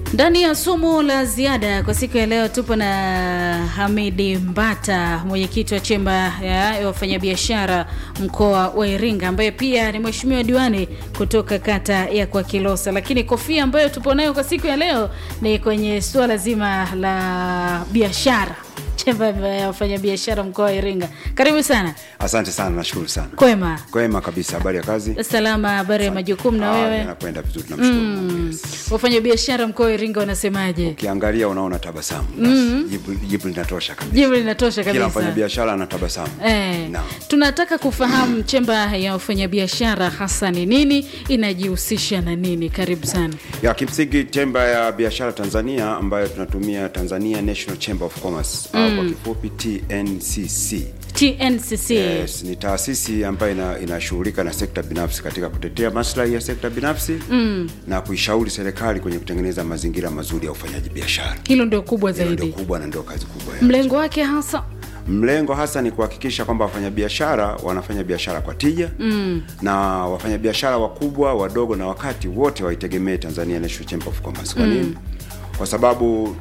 Ndani ya somo la ziada kwa siku ya leo tupo na Hamidi Mbata, mwenyekiti wa chemba ya wafanyabiashara mkoa wa Iringa, ambaye pia ni mheshimiwa diwani kutoka kata ya kwa Kilosa. Lakini kofia ambayo tupo nayo kwa siku ya leo ni kwenye suala zima la biashara, chemba ya wafanyabiashara mkoa wa Iringa. Karibu sana. Asante sana, nashukuru sana. Kwema, Kwema kabisa, habari ya kazi? salama, habari ya majukumu na Ah, wewe? Yanakwenda vizuri, tunamshukuru Mungu. Yes. Wafanyabiashara mkoa wa Iringa wanasemaje? Ukiangalia unaona tabasamu. Basi, Jibu, jibu linatosha kabisa. Jibu linatosha Kila kabisa. mfanyabiashara ana tabasamu. Eh, Naam. tunataka kufahamu chemba ya wafanyabiashara hasa ni nini, inajihusisha na nini? Karibu sana. Ya kimsingi chemba ya biashara Tanzania ambayo tunatumia Tanzania National Chamber of Commerce au kwa kifupi TNCC. TNCC. Yes, ni taasisi ambayo ina- inashughulika na sekta binafsi katika kutetea maslahi ya sekta binafsi na kuishauri serikali kwenye kutengeneza mazingira mazuri ya ufanyaji biashara. Hilo ndio kubwa Hilo ndio zaidi. kubwa na ndio kazi kubwa ya Mlengo wake hasa Mlengo hasa ni kuhakikisha kwamba wafanyabiashara wanafanya biashara kwa tija mm. na wafanyabiashara wakubwa, wadogo na wakati wote waitegemee Tanzania National Chamber of Commerce. Kwa nini? Kwa sababu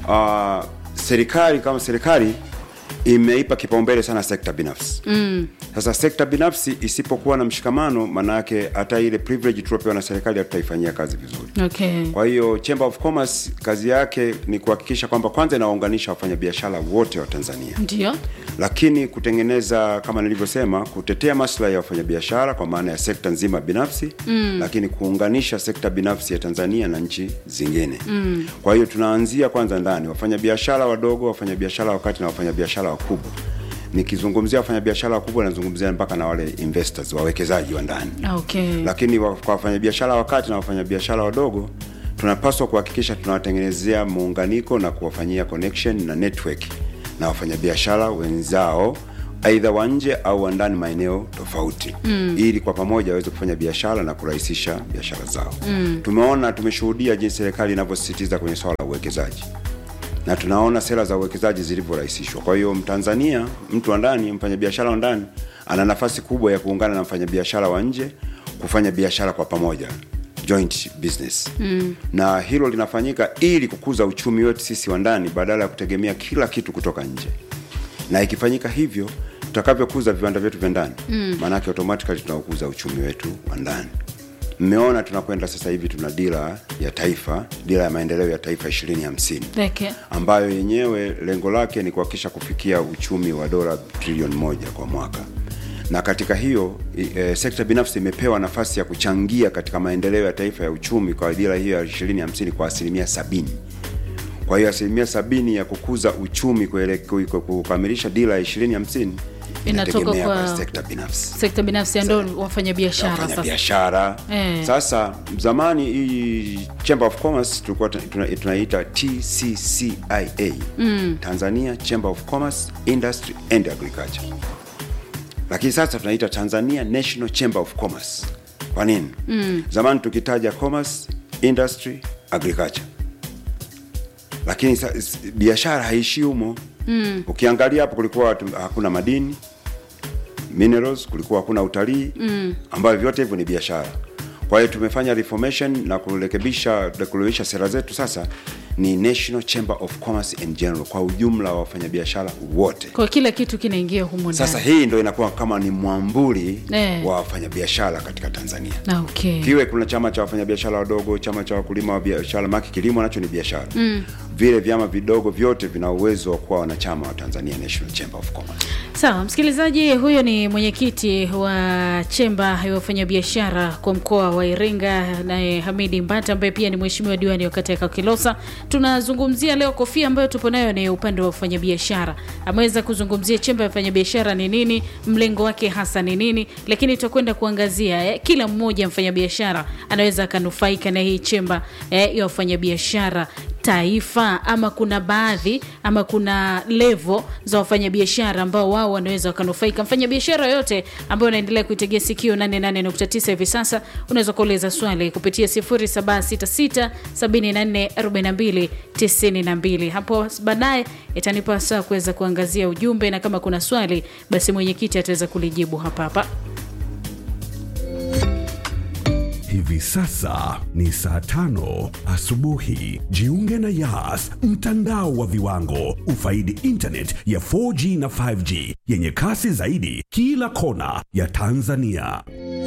uh, serikali kama serikali imeipa kipaumbele sana sekta binafsi mm. Sasa sekta binafsi isipokuwa na mshikamano, maana yake hata ile privilege tuliopewa na serikali hatutaifanyia kazi vizuri. okay. Kwa hiyo Chamber of Commerce kazi yake ni kuhakikisha kwamba kwanza inawaunganisha wafanyabiashara wote wa Tanzania Ndio. lakini kutengeneza kama nilivyosema, kutetea maslahi ya wafanyabiashara kwa maana ya sekta nzima binafsi mm. lakini kuunganisha sekta binafsi ya Tanzania na nchi zingine mm. Kwa hiyo tunaanzia kwanza ndani, wafanyabiashara wadogo, wafanyabiashara wakati na wafanyabiashara wakubwa. Nikizungumzia wafanyabiashara wakubwa, nazungumzia mpaka na wale investors, wawekezaji wa ndani Okay. lakini wa- kwa wafanyabiashara wakati na wafanyabiashara wadogo tunapaswa kuhakikisha tunawatengenezea muunganiko na kuwafanyia connection na network na wafanyabiashara wenzao aidha wa nje au wa ndani maeneo tofauti mm. ili kwa pamoja waweze kufanya biashara na kurahisisha biashara zao mm. tumeona tumeshuhudia jinsi serikali inavyosisitiza kwenye swala la uwekezaji na tunaona sera za uwekezaji zilivyorahisishwa. Kwa hiyo Mtanzania, mtu wa ndani, mfanyabiashara wa ndani ana nafasi kubwa ya kuungana na mfanyabiashara wa nje kufanya biashara kwa pamoja, joint business mm. na hilo linafanyika ili kukuza uchumi wetu sisi wa ndani badala ya kutegemea kila kitu kutoka nje, na ikifanyika hivyo tutakavyokuza viwanda vyetu vya ndani mm. maanake automatically tunaokuza uchumi wetu wa ndani. Mmeona tunakwenda sasa hivi tuna dira ya taifa, dira ya maendeleo ya taifa 2050 Okay. ambayo yenyewe lengo lake ni kuhakikisha kufikia uchumi wa dola trilioni moja kwa mwaka, na katika hiyo i- e, sekta binafsi imepewa nafasi ya kuchangia katika maendeleo ya taifa ya uchumi kwa dira hiyo ya 2050 kwa asilimia sabini. Kwa hiyo asilimia sabini ya kukuza uchumi kuele- ku- ku- kukamilisha dira ya 2050 Inatoka inategemea kwa- kwa sekta binafsi Sekta binafsi ndio wafanyabiashara wafanya sasa. biashara Eh. sasa zamani hii chamber of commerce tulikuwa tuna- tuna- tunaiita tccia mm. tanzania chamber of commerce industry and agriculture lakini sasa tunaita tanzania national chamber of commerce kwa nini mm. zamani tukitaja commerce industry agriculture lakini sa- s- biashara haishii humo mm. ukiangalia hapo kulikuwa tu- hakuna madini minerals, kulikuwa hakuna utalii mm. ambayo vyote hivyo ni biashara. Kwa hiyo tumefanya reformation na kurekebisha kurekebisha sera zetu, sasa ni National Chamber of Commerce and General kwa ujumla wa wafanyabiashara wote. Kwa kila kitu kinaingia humo ndani. Sasa hii ndo inakuwa kama ni mwambuli Eh. wa wafanyabiashara katika Tanzania. Na okay. Kiwe kuna chama cha wafanyabiashara wadogo, chama cha wakulima wa biashara, maki kilimo nacho ni biashara mm. Vile vyama vidogo vyote vina uwezo wa kuwa wanachama wa Tanzania National Chamber of Commerce. Sawa, msikilizaji, huyo ni mwenyekiti wa chemba ya wafanyabiashara kwa mkoa wa Iringa, naye Hamidi Mbata ambaye pia ni mheshimiwa diwani wa kata ya Kakilosa. Tunazungumzia leo kofia ambayo tupo nayo ni upande wa wafanyabiashara. Ameweza kuzungumzia chemba ya wafanyabiashara ni nini, mlengo wake hasa ni nini, lakini tutakwenda kuangazia eh, kila mmoja mfanyabiashara anaweza akanufaika na hii chemba eh, ya wafanyabiashara taifa ama kuna baadhi ama kuna levo za wafanyabiashara ambao wao wanaweza wakanufaika. Mfanyabiashara yoyote ambayo unaendelea kuitegea sikio 88.9 hivi sasa, unaweza kuuliza swali kupitia 0766744292. Hapo baadaye itanipa saa kuweza kuangazia ujumbe, na kama kuna swali basi mwenyekiti ataweza kulijibu hapa hapa. Hivi sasa ni saa tano asubuhi. Jiunge na Yas, mtandao wa viwango. Ufaidi internet ya 4G na 5G yenye kasi zaidi kila kona ya Tanzania.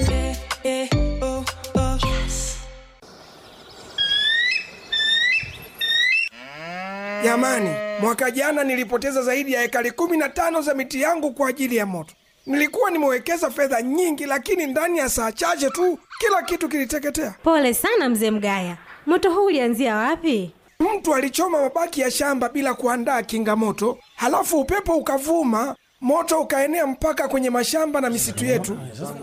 Jamani, mwaka jana nilipoteza zaidi ya ekari kumi na tano za miti yangu kwa ajili ya moto. Nilikuwa nimewekeza fedha nyingi, lakini ndani ya saa chache tu kila kitu kiliteketea. Pole sana mzee Mgaya, moto huu ulianzia wapi? Mtu alichoma mabaki ya shamba bila kuandaa kinga moto, halafu upepo ukavuma, moto ukaenea mpaka kwenye mashamba na misitu yetu.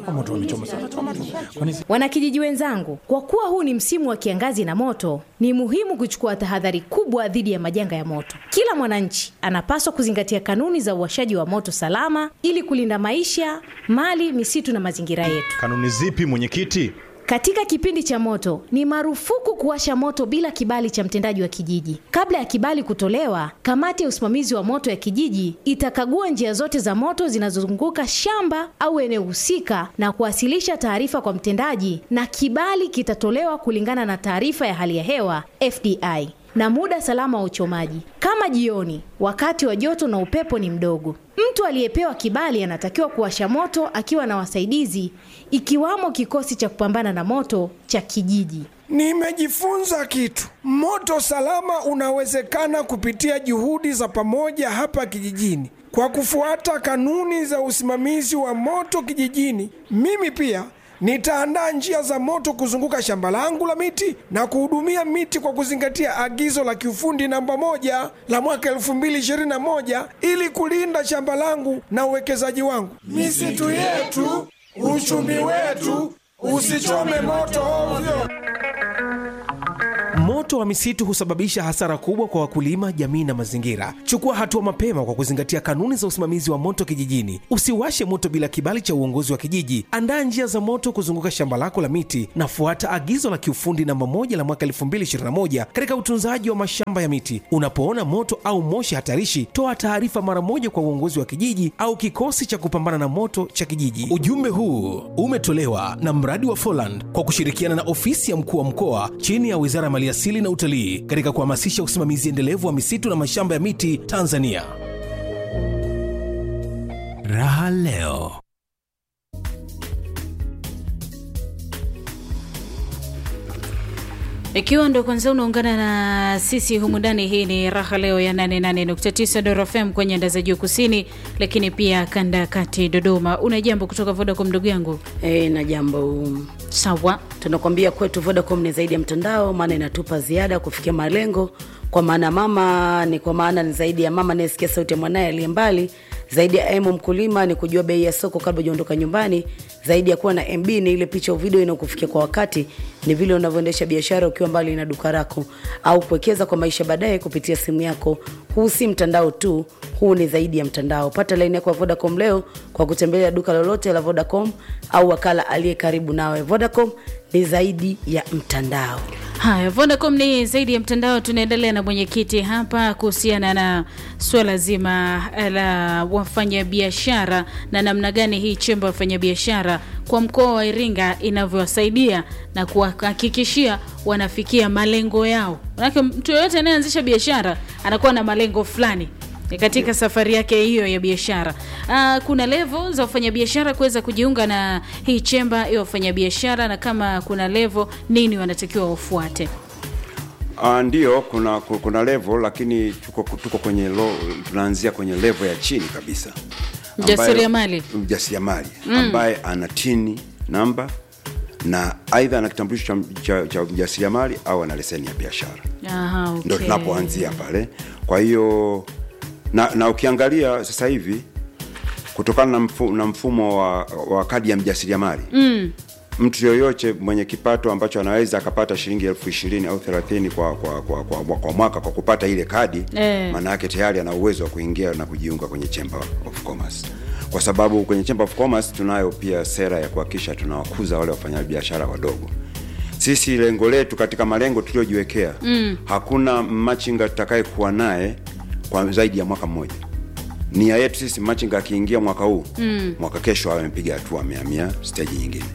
Wanakijiji wenzangu, kwa kuwa huu ni msimu wa kiangazi na moto, ni muhimu kuchukua tahadhari kubwa dhidi ya majanga ya moto. Kila mwananchi anapaswa kuzingatia kanuni za uwashaji wa moto salama ili kulinda maisha, mali, misitu na mazingira yetu. Kanuni zipi mwenyekiti? Katika kipindi cha moto ni marufuku kuwasha moto bila kibali cha mtendaji wa kijiji. Kabla ya kibali kutolewa, kamati ya usimamizi wa moto ya kijiji itakagua njia zote za moto zinazozunguka shamba au eneo husika na kuwasilisha taarifa kwa mtendaji, na kibali kitatolewa kulingana na taarifa ya hali ya hewa FDI na muda salama wa uchomaji, kama jioni, wakati wa joto na upepo ni mdogo. Mtu aliyepewa kibali anatakiwa kuwasha moto akiwa na wasaidizi, ikiwamo kikosi cha kupambana na moto cha kijiji. Nimejifunza kitu. Moto salama unawezekana kupitia juhudi za pamoja hapa kijijini. Kwa kufuata kanuni za usimamizi wa moto kijijini, mimi pia nitaandaa njia za moto kuzunguka shamba langu la miti na kuhudumia miti kwa kuzingatia agizo la kiufundi namba moja la mwaka 2021 ili kulinda shamba langu na uwekezaji wangu. Misitu yetu, uchumi wetu, usichome moto ovyo. Moto wa misitu husababisha hasara kubwa kwa wakulima, jamii na mazingira. Chukua hatua mapema kwa kuzingatia kanuni za usimamizi wa moto kijijini. Usiwashe moto bila kibali cha uongozi wa kijiji. Andaa njia za moto kuzunguka shamba lako la miti na fuata agizo la kiufundi namba moja la mwaka 2021 katika utunzaji wa mashamba ya miti. Unapoona moto au moshi hatarishi, toa taarifa mara moja kwa uongozi wa kijiji au kikosi cha kupambana na moto cha kijiji. Ujumbe huu umetolewa na mradi wa Foland kwa kushirikiana na ofisi ya mkuu wa mkoa chini ya Wizara ya Maliasili na Utalii katika kuhamasisha usimamizi endelevu wa misitu na mashamba ya miti Tanzania. Raha leo. Ikiwa ndo kwanza unaungana na sisi humu ndani, hii ni raha leo ya 88.9 Dora FM kwenye anda za juu kusini, lakini pia kanda ya kati Dodoma. Una jambo kutoka Vodacom ndugu yangu? E, na jambo Sawa, tunakwambia kwetu Vodacom ni zaidi ya mtandao, maana inatupa ziada kufikia malengo. Kwa maana mama ni kwa maana ni zaidi ya mama anayesikia sauti ya mwanaye aliye mbali, zaidi ya emu mkulima ni kujua bei ya soko kabla hujaondoka nyumbani, zaidi ya kuwa na MB ni ile picha au video inayokufikia kwa wakati, ni vile unavyoendesha biashara ukiwa mbali na duka lako, au kuwekeza kwa maisha baadaye kupitia simu yako. Huu si mtandao tu, huu ni zaidi ya mtandao. Pata laini yako ya Vodacom leo kwa kutembelea duka lolote la Vodacom au wakala aliye karibu nawe. Vodacom ni zaidi ya mtandao. haya, Vodacom ni zaidi ya mtandao. Tunaendelea na mwenyekiti hapa kuhusiana na suala zima la wafanyabiashara na namna gani hii chemba ya wafanyabiashara kwa mkoa wa Iringa inavyowasaidia na kuwahakikishia wanafikia malengo yao. Manake mtu yoyote anayeanzisha biashara anakuwa na malengo fulani katika safari yake hiyo ya biashara. Uh, kuna level za wafanyabiashara kuweza kujiunga na hii chemba ya wafanyabiashara, na kama kuna level nini wanatakiwa wafuate? Uh, ndio kuna kuna level lakini tuko, tuko kwenye lo, tunaanzia kwenye level ya chini kabisa ambayo- Mjasiriamali. mjasiriamali ambaye ana tini namba na aidha ana kitambulisho cha, cha, cha mjasiriamali au ana leseni ya biashara Aha, okay. ndo tunapoanzia pale. Kwa hiyo na, na ukiangalia sasa hivi kutokana na, mfu, na mfumo wa, wa kadi ya mjasiriamali mm. mtu yoyote mwenye kipato ambacho anaweza akapata shilingi elfu ishirini au thelathini kwa, kwa, kwa, kwa, kwa, kwa mwaka kwa kupata ile kadi Eh. maana yake tayari ana uwezo wa kuingia na kujiunga kwenye Chamber of Commerce kwa sababu kwenye Chamber of Commerce tunayo pia sera ya kuhakikisha tunawakuza wale wafanyabiashara wadogo sisi lengo letu katika malengo tuliojiwekea mm. hakuna machinga tutakaye kuwa naye kwa zaidi ya mwaka mmoja nia yetu sisi machinga akiingia mwaka huu mm. mwaka kesho awe amepiga hatua amehamia steji nyingine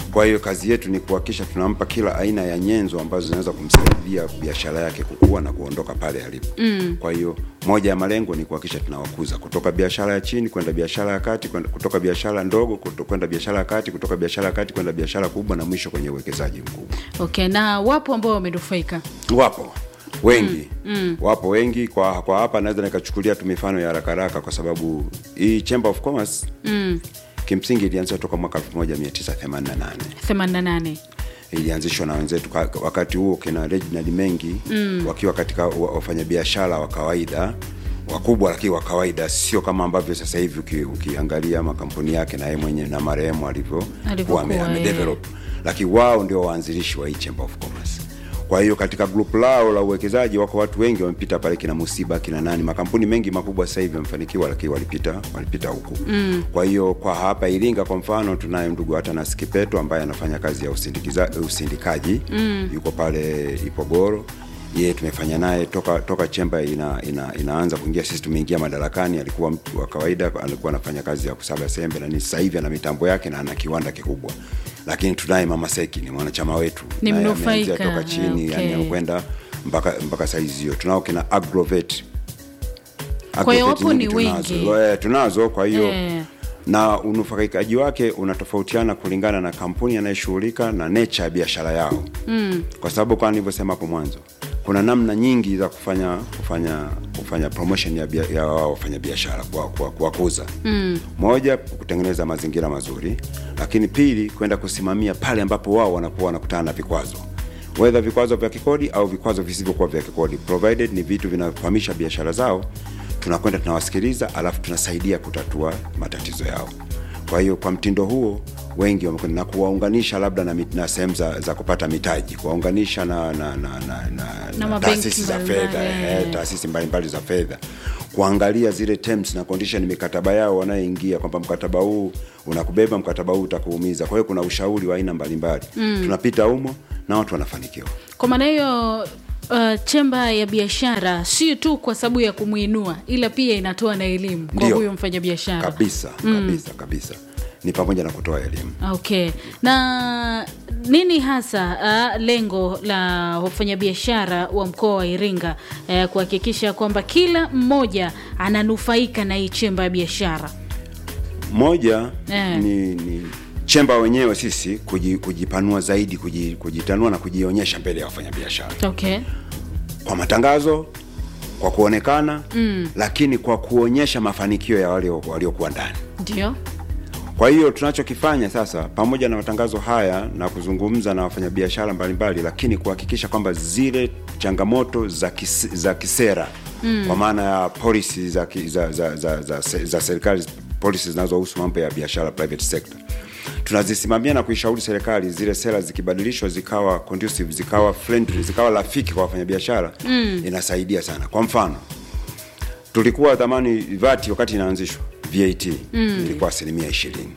Kwa hiyo kazi yetu ni kuhakikisha tunampa kila aina ya nyenzo ambazo zinaweza kumsaidia biashara yake kukua na kuondoka pale alipo. Mm. Kwa hiyo moja ya malengo ni kuhakikisha tunawakuza kutoka biashara ya chini kwenda biashara ya kati, kwenda- kutoka biashara ndogo kuto- kwenda biashara ya kati, kutoka biashara ya kati kwenda biashara kubwa, na mwisho kwenye uwekezaji mkubwa. Okay, na wapo ambao wamenufaika. Wapo wengi mm, wapo wengi kwa kwa hapa naweza nikachukulia tu mifano ya haraka haraka kwa sababu hii Chamber of Commerce mm. kimsingi ilianzishwa toka mwaka 1988 88. ilianzishwa na wenzetu ka- wakati huo kina Reginald Mengi mm. wakiwa katika wa- wafanyabiashara wa kawaida wakubwa lakini wa kawaida sio kama ambavyo sasa hivi uki, ukiangalia makampuni yake na yeye mwenyewe na marehemu alivyokuwa Alivyokuwa, ame- eh. amedevelop lakini wao ndio waanzilishi wa hii Chamber of Commerce kwa hiyo katika group lao la uwekezaji wako watu wengi wamepita pale, kina Musiba kina nani, makampuni mengi makubwa sasa hivi wamefanikiwa, lakini walipita walipita huku mm. Kwa hiyo kwa hapa Iringa kwa mfano tunaye ndugu Atanas Kipeto ambaye anafanya kazi ya usindikiza, usindikaji mm. yuko pale Ipogoro yeye tumefanya naye toka toka chemba ina, ina, inaanza kuingia, sisi tumeingia madarakani. Alikuwa mtu wa kawaida, alikuwa anafanya kazi ya kusaga sembe na nini. Sasa hivi ana mitambo yake na ana kiwanda kikubwa, lakini tunaye mama Seki, ni mwanachama wetu, Ni Naye mnufaika, ameanzia toka chini okay. yani kwenda mpaka mpaka saizi hiyo. Tunao kina Agrovet. Kwa hiyo Agrovet wapo nyingi ni tunazo. wengi. Eh, tunazo kwa hiyo Eh. na unufaikaji wake unatofautiana kulingana na kampuni anayeshughulika na nature ya biashara yao mm. kwa sababu kama nilivyosema hapo mwanzo kuna namna nyingi za kufanya kufanya kufanya promotion ya, bia, ya wao wafanya biashara kwa, kwa, kuwakuza mm. moja kutengeneza mazingira mazuri lakini pili kwenda kusimamia pale ambapo wao wanakuwa wanakutana na vikwazo whether vikwazo vya kikodi au vikwazo visivyokuwa vya kikodi provided ni vitu vinakwamisha biashara zao tunakwenda tunawasikiliza alafu tunasaidia kutatua matatizo yao kwa hiyo kwa mtindo huo wengi wamekwenda na kuwaunganisha labda na, mit- na sehemu za, za kupata mitaji kuwaunganisha na, na, na, na, na, na mabenki taasisi za mbalimbali, fedha eh. eh, taasisi mbalimbali za fedha kuangalia zile terms na condition mikataba yao wanayoingia kwamba mkataba huu unakubeba mkataba huu utakuumiza kwa hiyo kuna ushauri wa aina mbalimbali mm. tunapita humo na watu wanafanikiwa Kwa maana hiyo uh, chemba ya biashara sio tu kwa sababu ya kumwinua, ila pia inatoa na elimu kwa Ndio. huyo mfanyabiashara. kabisa kabisa kabisa ni pamoja na kutoa elimu Okay. Na nini hasa uh, lengo la wafanyabiashara wa mkoa wa Iringa uh, kuhakikisha kwamba kila mmoja ananufaika na hii chemba ya biashara? moja Eh. ni, ni chemba wenyewe sisi kuji, kujipanua zaidi kuji, kujitanua na kujionyesha mbele ya wafanyabiashara Okay. kwa matangazo kwa kuonekana mm. lakini kwa kuonyesha mafanikio ya walio- waliokuwa ndani Ndio. kwa hiyo tunachokifanya sasa pamoja na matangazo haya na kuzungumza na wafanyabiashara mbalimbali lakini kuhakikisha kwamba zile changamoto za, kis, za kisera mm. kwa maana ya policy za, ki- za, za, za, za, za, za serikali policy zinazohusu mambo ya biashara private sector tunazisimamia na kuishauri serikali zile sera zikibadilishwa zikawa conducive zikawa friendly zikawa rafiki kwa wafanyabiashara mm. inasaidia sana kwa mfano tulikuwa zamani VAT wakati inaanzishwa VAT mm. ilikuwa asilimia ishirini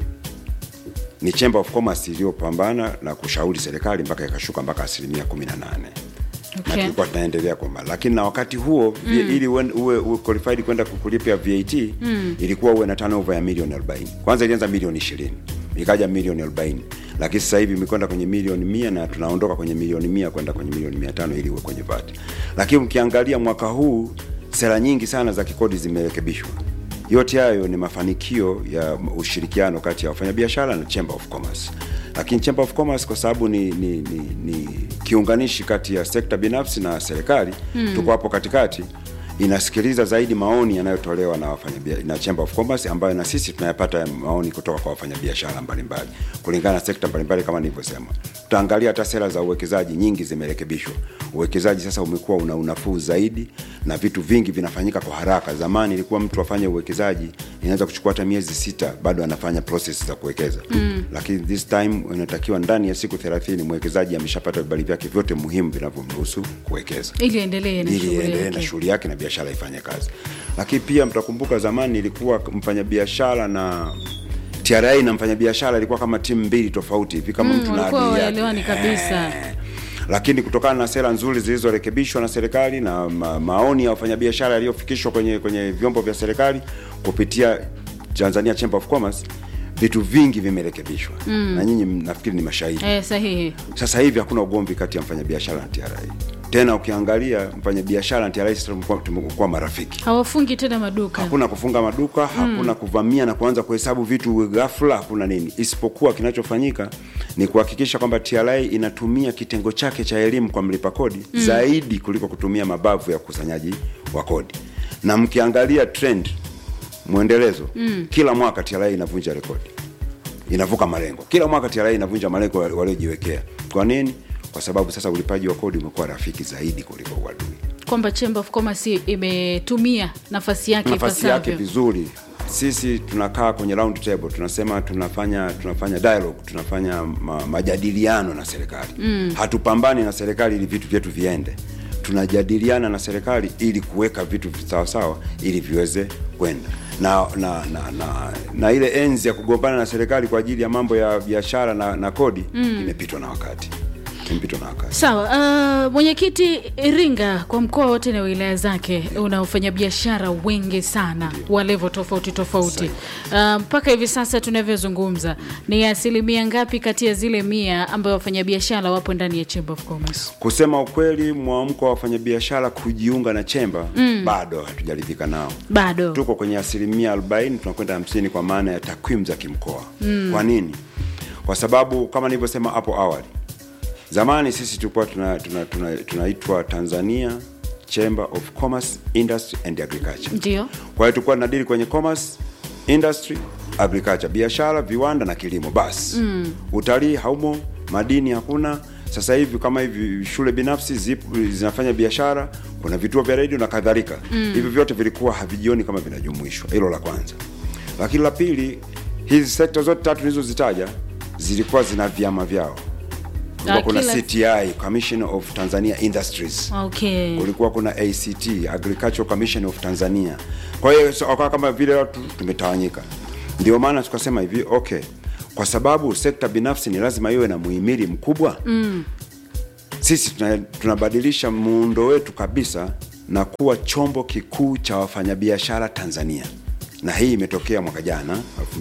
ni Chamber of Commerce iliyopambana na kushauri serikali mpaka ikashuka mpaka asilimia kumi na nane na Okay. tulikuwa tunaendelea kwamba lakini na wakati huo mm. ili uwe, uwe, uwe qualified kwenda kulipia VAT mm. ilikuwa uwe na turnover ya milioni 40 kwanza ilianza milioni 20 ikaja milioni 40 lakini sasa hivi imekwenda kwenye milioni mia na tunaondoka kwenye milioni mia kwenda kwenye milioni mia tano ili uwe kwenye VAT lakini mkiangalia mwaka huu sera nyingi sana za kikodi zimerekebishwa yote hayo ni mafanikio ya ushirikiano kati ya wafanyabiashara na Chamber of Commerce. Lakini Chamber of Commerce kwa sababu ni, ni, ni, ni kiunganishi kati ya sekta binafsi na serikali mm. tuko hapo katikati inasikiliza zaidi maoni yanayotolewa na wafanyabia- na Chamber of Commerce ambayo na sisi tunayapata maoni kutoka kwa wafanyabiashara mbalimbali kulingana na sekta mbalimbali kama nilivyosema. Tutaangalia hata sera za uwekezaji nyingi zimerekebishwa. Uwekezaji sasa umekuwa una unafuu zaidi na vitu vingi vinafanyika kwa haraka. Zamani ilikuwa mtu afanye uwekezaji inaweza kuchukua hata miezi sita bado anafanya process za kuwekeza mm. Lakini this time inatakiwa ndani ya siku 30 mwekezaji ameshapata vibali vyake vyote muhimu vinavyomruhusu kuwekeza Ili endelee na ili shughuli endelee na yake. shughuli yake na biashara ifanye kazi. Lakini pia mtakumbuka zamani ilikuwa mfanyabiashara na TRA na mfanyabiashara ilikuwa kama timu mbili tofauti hivi kama mtu na walikuwa adui yake. hawaelewani kabisa. Eh. Lakini kutokana na sera nzuri zilizorekebishwa na serikali na ma, maoni ya wafanyabiashara yaliyofikishwa kwenye kwenye vyombo vya serikali kupitia Tanzania Chamber of Commerce vitu vingi vimerekebishwa mm. na nyinyi nafikiri ni mashahidi eh, sahihi sasa hivi hakuna ugomvi kati ya mfanyabiashara na TRA tena ukiangalia mfanyabiashara na TRA sasa tumekuwa tumekuwa marafiki hawafungi tena maduka hakuna kufunga maduka hakuna kuvamia na kuanza kuhesabu vitu ghafla hakuna nini isipokuwa kinachofanyika ni kuhakikisha kwamba TRA inatumia kitengo chake cha elimu kwa mlipa kodi mm. zaidi kuliko kutumia mabavu ya ukusanyaji wa kodi na mkiangalia trend mwendelezo mm. kila mwaka TRA inavunja rekodi inavuka malengo kila mwaka TRA inavunja malengo waliojiwekea kwa nini kwa sababu sasa ulipaji wa kodi umekuwa rafiki zaidi kuliko uadui kwamba Chamber of Commerce imetumia nafasi yake nafasi yake ipasavyo. vizuri sisi tunakaa kwenye round table tunasema tunafanya tunafanya dialogue tunafanya ma, majadiliano na serikali mm. hatupambani na serikali ili vitu vyetu viende tunajadiliana na serikali ili kuweka vitu sawasawa ili viweze kwenda na na, na na na ile enzi ya kugombana na serikali kwa ajili ya mambo ya biashara na, na kodi mm. imepitwa na wakati imepitwa na wakati Sawa. Uh, mwenyekiti Iringa kwa mkoa wote na wilaya zake una wafanyabiashara wengi sana wa levo tofauti tofauti. Uh, mpaka hivi sasa tunavyozungumza, ni asilimia ngapi kati ya zile mia ambayo wafanyabiashara wapo ndani ya Chamber of Commerce? kusema ukweli mwamko wa wafanyabiashara kujiunga na chemba mm. bado hatujaridhika nao Bado tuko kwenye asilimia 40 tunakwenda 50 kwa maana ya takwimu za kimkoa mm. kwa nini kwa sababu kama nilivyosema hapo awali zamani sisi tulikuwa tunaitwa tuna, tuna, tunaitwa tanzania chamber of commerce industry and agriculture ndio kwa hiyo tulikuwa tunadili kwenye commerce industry agriculture biashara viwanda na kilimo basi mm. utalii haumo madini hakuna sasa hivi kama hivi shule binafsi zipo, zinafanya biashara kuna vituo vya redio na kadhalika mm. hivi vyote vilikuwa havijioni kama vinajumuishwa hilo la kwanza lakini la pili hizi sekta zote tatu nilizozitaja zilikuwa zina vyama vyao kulikuwa Ah, kuna kila- cti commission of tanzania industries okay. kulikuwa kuna act agricultural commission of tanzania kwa hiyo so, wakawa kama vile watu tumetawanyika ndio maana tukasema hivi okay kwa sababu sekta binafsi ni lazima iwe na muhimili mkubwa mm. sisi tuna- tunabadilisha muundo wetu kabisa na kuwa chombo kikuu cha wafanyabiashara tanzania na hii imetokea mwaka jana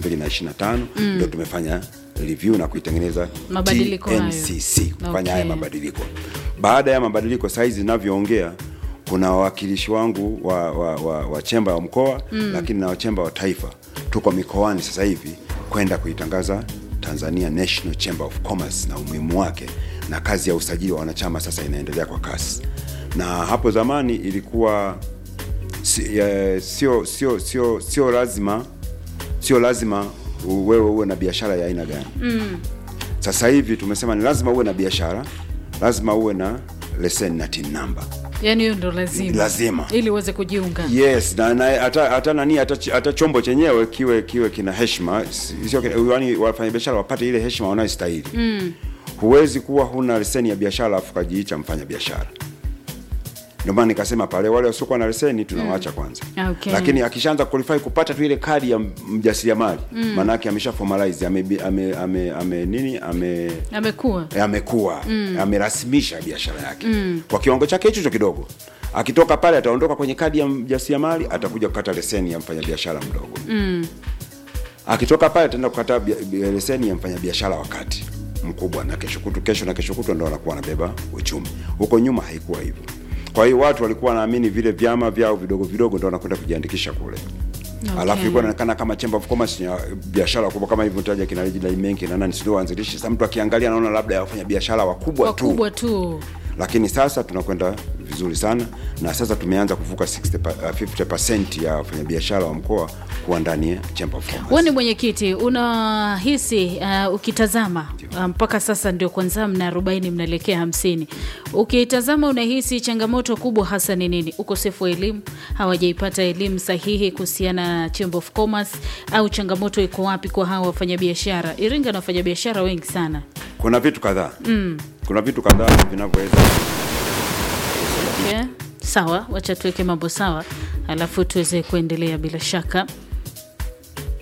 2025 ndio tumefanya review na kuitengeneza Mabadiliko hayo. TNCC kufanya Okay. haya mabadiliko baada ya mabadiliko saizi zinavyoongea kuna wawakilishi wangu wa, wa, wa, wa chemba wa mkoa mm. lakini na wachemba wa taifa tuko mikoani sasa hivi kwenda kuitangaza tanzania national chamber of commerce na umuhimu wake na kazi ya usajili wa wanachama sasa inaendelea kwa kasi na hapo zamani ilikuwa si- eh, sio sio sio sio lazima sio lazima u- wewe uwe na biashara ya aina gani mm. sasa hivi tumesema ni lazima uwe na biashara lazima uwe na leseni na tin number yani hiyo ndo lazima Lazima. ili uweze kujiunga yes na na- hata hata nani hata, ch- hata chombo chenyewe kiwe kiwe kina heshima si- sio kina- yaani wafanyabiashara wapate ile heshima wanayostahili mm. huwezi kuwa huna leseni ya biashara alafu kajiita mfanya biashara ndio maana nikasema pale wale wasiokuwa na leseni tunawaacha mm. kwanza Okay. lakini akishaanza qualify kupata tu ile kadi ya m- mjasiriamali mm. maanake amesha formalize ame, ame, ame, ame nini ame amekuwa amekuwa mm. amerasimisha biashara yake mm. kwa kiwango chake hicho hicho kidogo akitoka pale ataondoka kwenye kadi ya mjasiriamali atakuja kukata leseni ya mfanyabiashara mdogo mm. akitoka pale ataenda kukata bia- bia- leseni ya mfanyabiashara wakati mkubwa na kesho kutu kesho na kesho kutwa ndo anakuwa anabeba uchumi huko nyuma haikuwa hivyo kwa hiyo watu walikuwa wanaamini vile vyama vyao vidogo vidogo ndo wanakwenda kujiandikisha kule okay. alafu ilikuwa inaonekana kama chamber of commerce ya biashara kubwa kama hivyo taja kina Reginald Mengi na nani sio waanzilishi sasa mtu akiangalia anaona labda ya wafanya biashara wakubwa tu wakubwa tu lakini sasa tunakwenda vizuri sana na sasa tumeanza kuvuka 60 pa- uh, 50% ya wafanyabiashara wa mkoa kuwa ndani ya chamber of commerce wewe ni mwenyekiti unahisi uh, ukitazama uh, mpaka sasa ndio kwanza mna arobaini mnaelekea hamsini ukitazama unahisi changamoto kubwa hasa ni nini ukosefu wa elimu hawajaipata elimu sahihi kuhusiana na chamber of commerce au changamoto iko wapi kwa hawa wafanyabiashara iringa na wafanyabiashara wengi sana kuna vitu kadhaa mm. kuna vitu kadhaa vinavyoweza okay. sawa wacha tuweke mambo sawa alafu tuweze kuendelea bila shaka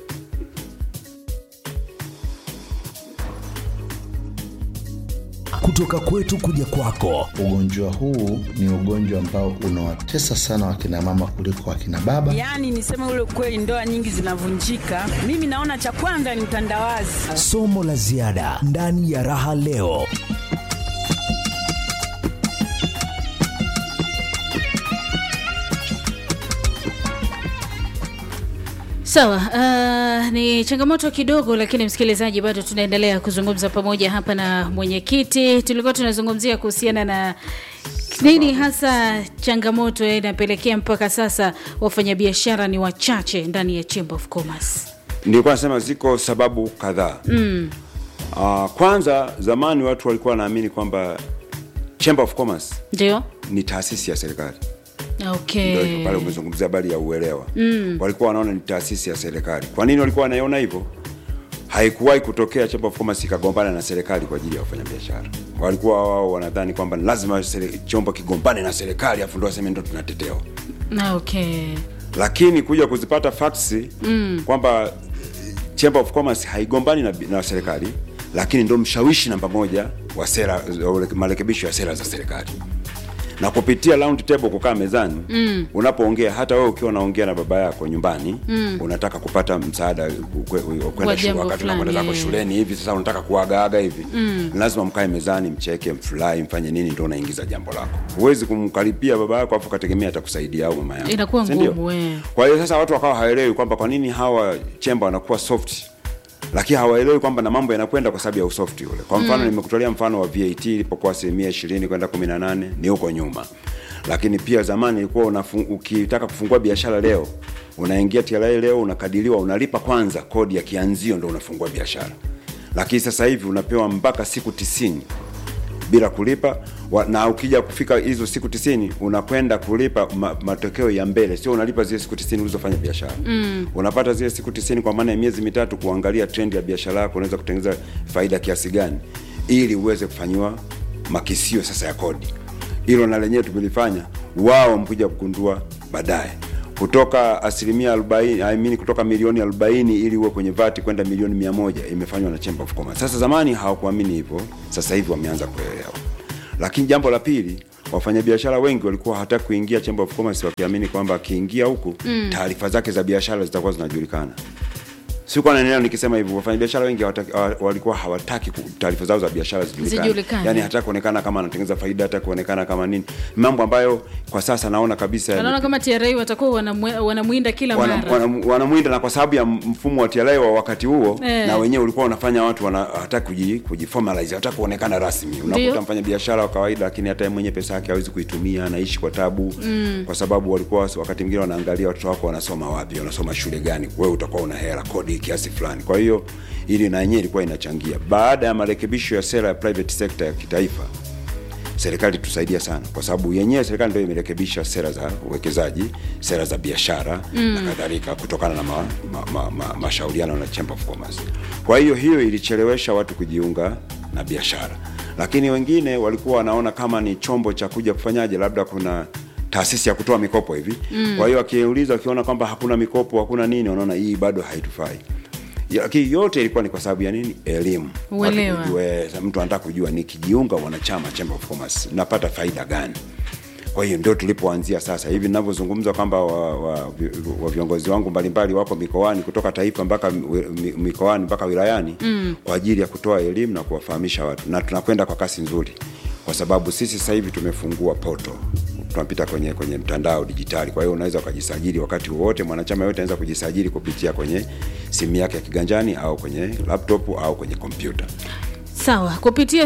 kutoka kutoka kwetu kuja kwako. Ugonjwa huu ni ugonjwa ambao unawatesa sana wakina mama kuliko wakina baba. Yaani niseme ule ukweli, ndoa nyingi zinavunjika. Mimi naona cha kwanza ni utandawazi. Somo la ziada ndani ya Raha Leo. Sawa, uh, ni changamoto kidogo, lakini msikilizaji, bado tunaendelea kuzungumza pamoja hapa na mwenyekiti. Tulikuwa tunazungumzia kuhusiana na nini hasa changamoto inapelekea mpaka sasa wafanyabiashara ni wachache ndani ya Chamber of Commerce. Nilikuwa nasema ziko sababu kadhaa. Mm. Uh, kwanza zamani watu walikuwa wanaamini kwamba Chamber of Commerce Ndio. ni taasisi ya serikali. Okay. Ndio iko pale umezungumzia habari ya uelewa. Mm. Walikuwa wanaona ni taasisi ya serikali. Kwa nini walikuwa wanaiona hivyo? Haikuwahi kutokea Chamber of Commerce ikagombana na serikali kwa ajili ya wafanyabiashara. Walikuwa wao wanadhani kwamba ni lazima sere- chombo kigombane na serikali afu ndo waseme ndo tunatetewa. Okay. Lakini kuja kuzipata facts Mm. kwamba eh, Chamber of Commerce haigombani na, na serikali lakini ndo mshawishi namba moja wa sera wa marekebisho ya sera za serikali na kupitia round table kukaa mezani Mm. unapoongea hata wewe ukiwa unaongea na baba yako nyumbani Mm. unataka kupata msaada kwe- wa Kwa kwenda shule jambo wakati unakwenda fulani, zako eh. shuleni hivi sasa unataka kuagaaga hivi Mm. lazima mkae mezani mcheke mfurahi mfanye nini ndio unaingiza jambo lako huwezi kumkaripia baba yako afu kategemea atakusaidia au mama yako Inakuwa Si ndio? ngumu eh. kwa hiyo sasa watu wakawa hawaelewi kwamba kwa nini hawa chemba wanakuwa soft lakini hawaelewi kwamba na mambo yanakwenda kwa sababu ya usoft ule kwa mfano Mm. nimekutolea mfano wa VAT ilipokuwa asilimia ishirini kwenda kumi na nane ni huko nyuma lakini pia zamani ilikuwa unafu- ukitaka kufungua biashara leo unaingia TRA leo unakadiriwa unalipa kwanza kodi ya kianzio ndo unafungua biashara lakini sasa hivi unapewa mpaka siku tisini bila kulipa wa, na ukija kufika hizo siku tisini unakwenda kulipa ma, matokeo ya mbele sio unalipa zile siku tisini ulizofanya biashara Mm. unapata zile siku tisini kwa maana ya miezi mitatu kuangalia trend ya biashara yako unaweza kutengeneza faida kiasi gani ili uweze kufanyiwa makisio sasa ya kodi hilo na lenyewe tumelifanya wao mkuja kugundua baadaye kutoka asilimia 40 I mean kutoka milioni 40 ili uwe kwenye vati kwenda milioni 100 imefanywa na Chamber of Commerce. Sasa zamani hawakuamini hivyo, sasa hivi wameanza kuelewa. Lakini jambo la pili, wafanyabiashara wengi walikuwa hawataki kuingia Chamber of Commerce wakiamini kwamba akiingia huku Mm. taarifa zake za biashara zitakuwa zinajulikana. Sikuwa naendelea nikisema hivyo, wafanyabiashara wengi hawataki, hawa- walikuwa hawataki ku- taarifa zao za biashara zijulikane, Zijulikane. yani hata kuonekana kama anatengeneza faida, hata kuonekana kama nini, mambo ambayo kwa sasa naona kabisa yani- Wanaona kama TRA watakuwa wanamwe- wanamwinda kila wana- mara. wana- wanamwinda na kwa sababu ya mfumo wa TRA wa wakati huo Eh. na wenyewe ulikuwa unafanya watu wana hata kuji kujiformalize hata kuonekana rasmi. Ndio. Unakuta mfanya biashara wa kawaida, lakini hata yeye mwenyewe pesa yake hawezi kuitumia, anaishi kwa tabu Mm. kwa sababu walikuwa wakati mwingine wanaangalia watoto wako wanasoma wapi, wanasoma shule gani, wewe utakuwa una hela kodi kiasi fulani. Kwa hiyo ili na yenyewe ilikuwa inachangia. Baada ya marekebisho ya sera ya private sector ya kitaifa serikali tusaidia sana kwa sababu yenyewe serikali ndio imerekebisha sera za uwekezaji sera za biashara Mm. na kadhalika kutokana na ma, ma, ma, ma, mashauriano na Chamber of Commerce. Kwa hiyo hiyo ilichelewesha watu kujiunga na biashara, lakini wengine walikuwa wanaona kama ni chombo cha kuja kufanyaje, labda kuna taasisi ya kutoa mikopo hivi Mm. kwa hiyo akiuliza wakiona kwamba hakuna mikopo hakuna nini, wanaona hii bado haitufai. Ya- Lakini yote ilikuwa ni kwa sababu ya nini? Elimu. Watu Uelewa. kujua, eh, mtu anataka kujua nikijiunga wanachama Chamber of Commerce napata faida gani? Kwa hiyo ndio tulipoanzia sasa hivi ninavyozungumza kwamba wa, wa, vi- wa viongozi wangu mbalimbali wako mikoani kutoka taifa mpaka mi- mi- mikoani mpaka wilayani Mm. kwa ajili ya kutoa elimu na kuwafahamisha watu, na tunakwenda kwa kasi nzuri, kwa sababu sisi sasa hivi tumefungua poto tunapita kwenye kwenye mtandao dijitali. Kwa hiyo unaweza ukajisajili wakati wowote, mwanachama yote anaweza kujisajili kupitia kwenye simu yake ya kiganjani au kwenye laptop au kwenye kompyuta. Sawa, kupitia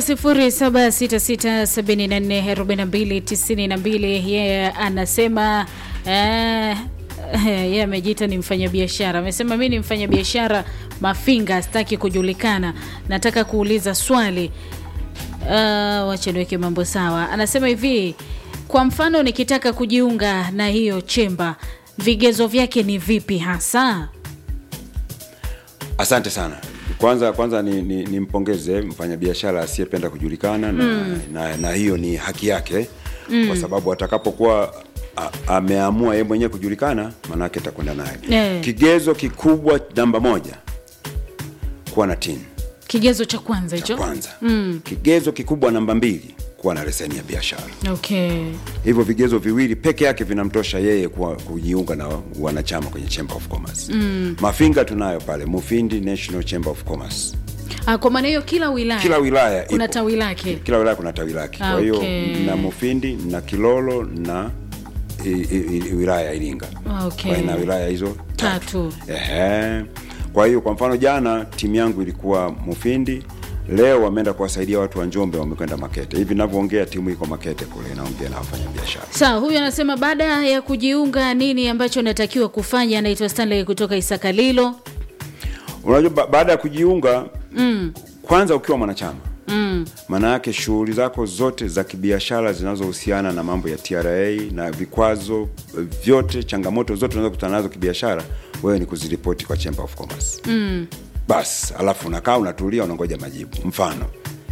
0766744292 yeye anasema eh, yeye amejiita ni mfanyabiashara. Amesema mi ni mfanyabiashara Mafinga, sitaki kujulikana, nataka kuuliza swali. Uh, wacha niweke mambo sawa. Anasema hivi, kwa mfano nikitaka kujiunga na hiyo chemba, vigezo vyake ni vipi hasa? Asante sana. Kwanza kwanza ni, ni, nimpongeze mfanyabiashara asiyependa kujulikana na, Mm. na, na hiyo ni haki yake Mm. kwa sababu atakapokuwa a- ameamua yeye mwenyewe kujulikana, maanake atakwenda naye. Eh. Kigezo kikubwa namba moja, kuwa na tin kigezo cha kwanza hicho kwanza mm. kigezo kikubwa namba mbili kuwa na leseni ya biashara okay hivyo vigezo viwili peke yake vinamtosha yeye kuwa, kujiunga na wanachama kwenye chamber of commerce Mm. mafinga tunayo pale mufindi national chamber of commerce ah, kwa maana hiyo kila wilaya kila wilaya kuna ipo. tawi lake kila wilaya kuna tawi lake Ah, kwa hiyo okay. na mufindi na kilolo na i, i, i, wilaya ya iringa Ah, okay. Kwa hiyo na wilaya hizo tatu Ehe. Kwa hiyo kwa mfano jana timu yangu ilikuwa Mufindi, leo wameenda kuwasaidia watu wa Njombe, wamekwenda Makete. Hivi ninavyoongea timu iko Makete kule inaongea na wafanya biashara. sawa huyu anasema baada ya kujiunga nini ambacho natakiwa kufanya anaitwa stanley kutoka isakalilo Unajua ba baada ya kujiunga mm. kwanza ukiwa mwanachama Mm. maana yake shughuli zako zote za kibiashara zinazohusiana na mambo ya TRA na vikwazo vyote, changamoto zote unazokutana nazo kibiashara, wewe ni kuziripoti kwa Chamber of Commerce. Mm. basi alafu unakaa unatulia unangoja majibu mfano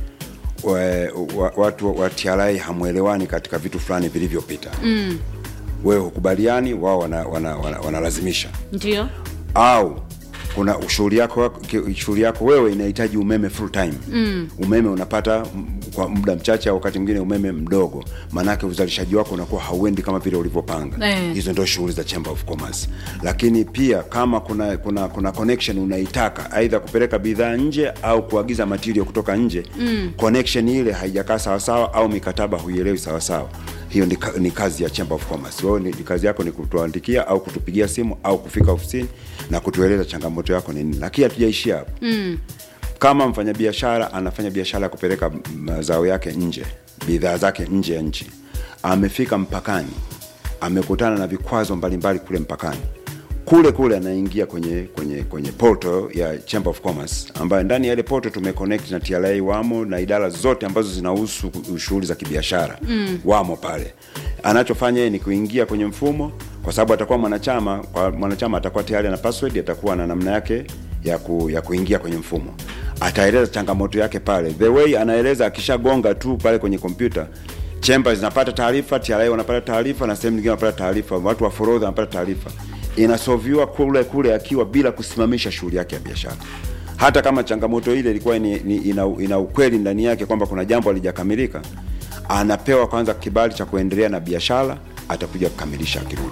we, wa, watu wa TRA hamwelewani katika vitu fulani vilivyopita Mm. wewe hukubaliani wao wanalazimisha wana, wana, wanalazimisha. ndio au kuna shughuli yako ki- shughuli yako wewe inahitaji umeme full time Mm. umeme unapata m- kwa muda mchache au wakati mwingine umeme mdogo maanake uzalishaji wako unakuwa hauendi kama vile ulivyopanga Eh. hizo ndio shughuli za chamber of commerce lakini pia kama kuna kuna kuna connection unaitaka aidha kupeleka bidhaa nje au kuagiza material kutoka nje Mm. connection ile haijakaa sawasawa au mikataba huielewi sawasawa hiyo ni, ka, ni kazi ya chamber of commerce wewe ni, ni kazi yako ni kutuandikia au kutupigia simu au kufika ofisini na kutueleza changamoto yako ni nini lakini hatujaishia hapo Mm. kama mfanyabiashara anafanya biashara ya kupeleka mazao yake nje bidhaa zake nje ya nchi amefika mpakani amekutana na vikwazo mbalimbali kule mpakani kule kule anaingia kwenye kwenye kwenye portal ya Chamber of Commerce ambayo ndani ya ile portal tumeconnect na TRA wamo na idara zote ambazo zinahusu shughuli za kibiashara Mm. wamo pale anachofanya yeye ni kuingia kwenye mfumo kwa sababu atakuwa mwanachama kwa mwanachama atakuwa tayari na password atakuwa na namna yake ya, ku, ya kuingia kwenye mfumo ataeleza changamoto yake pale the way anaeleza akishagonga tu pale kwenye kompyuta chemba zinapata taarifa TRA wanapata taarifa na sehemu nyingine wanapata taarifa watu wa forodha wanapata taarifa inasoviwa kule kule akiwa bila kusimamisha shughuli yake ya biashara hata kama changamoto ile ilikuwa ni, ni, ina, ina ukweli ndani yake kwamba kuna jambo halijakamilika anapewa kwanza kibali cha kuendelea na biashara atakuja kukamilisha akirudi